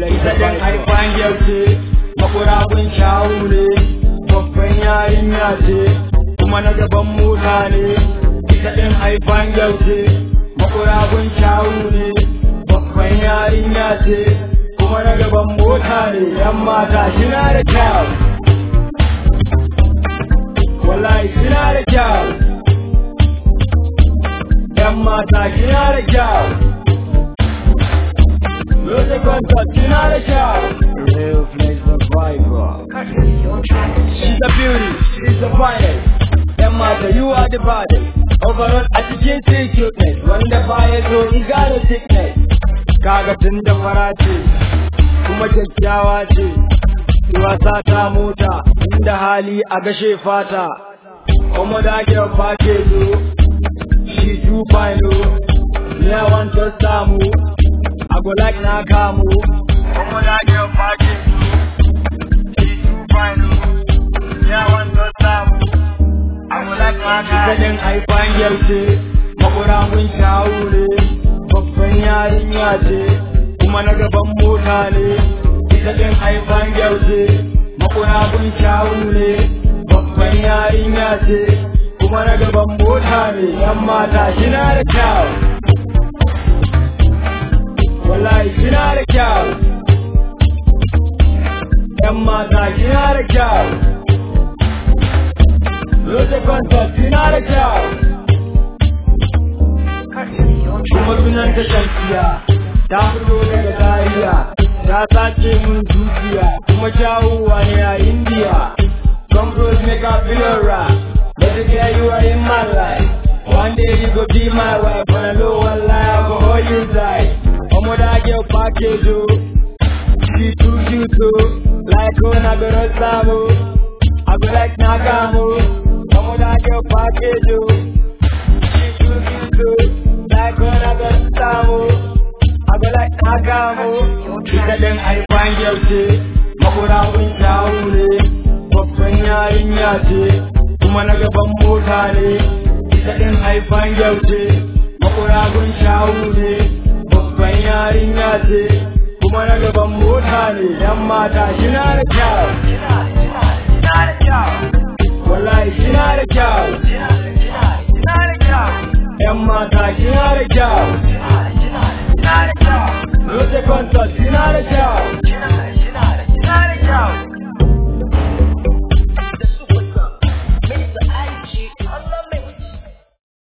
ita din haifan yauce makurabun shawu ne babban yarinya ce kuma na gaban mota ne ita din haifan yauce makurabun shawu ne babban yarinya ce kuma na gaban mota ne yan mata shina da kyau wallahi shina da kyau yan mata shina da kyau Music concert shina da kyau Real place survivor She's a beauty, she's a finest Yan mata you are the baddest Overall a cikin sai cuteness Wanda baya zo he got a sickness Kaga tun da fara ce kuma kyakkyawa ce wasa ta mota inda hali a gashe fata kuma da girl package she too fine oh me I want to samu I go like na kamu kuma da girl package she too fine oh me I want to samu I go like na kamu Kadin haifan yaushe makura mun shawu ne babban yarinya ce kuma na gaban mota ne ita din haifan yaushe makura mun shawu ne babban yarinya ce kuma na gaban mota ne yan mata shina da kyau wallahi shina da kyau yan mata shina da kyau Rose concert shina da kyau kuma sunan ta shamsiya ta fito daga Zaria ta sace mun dukiya kuma jawowa ne a India Some bros make a feel right But the girl you are in my life One day you go be my wife When I know one lie I go hold you tight Omo that girl package oh She too cute oh Like on I go Rosamu I go like Nagamu Omo that girl package oh She too cute oh Like on I go Rosamu I go like Nagamu Ita din haifan yaushe Makura kun shawu ne babban yarinya ce kuma na gaban mota ne ita din haifan yaushe makuragun shawu ne babban yarinya ce kuma na gaban mota ne yan mata shina da kyau wallahi shina da kyau yan mata shina da kyau Music concert shina da kyau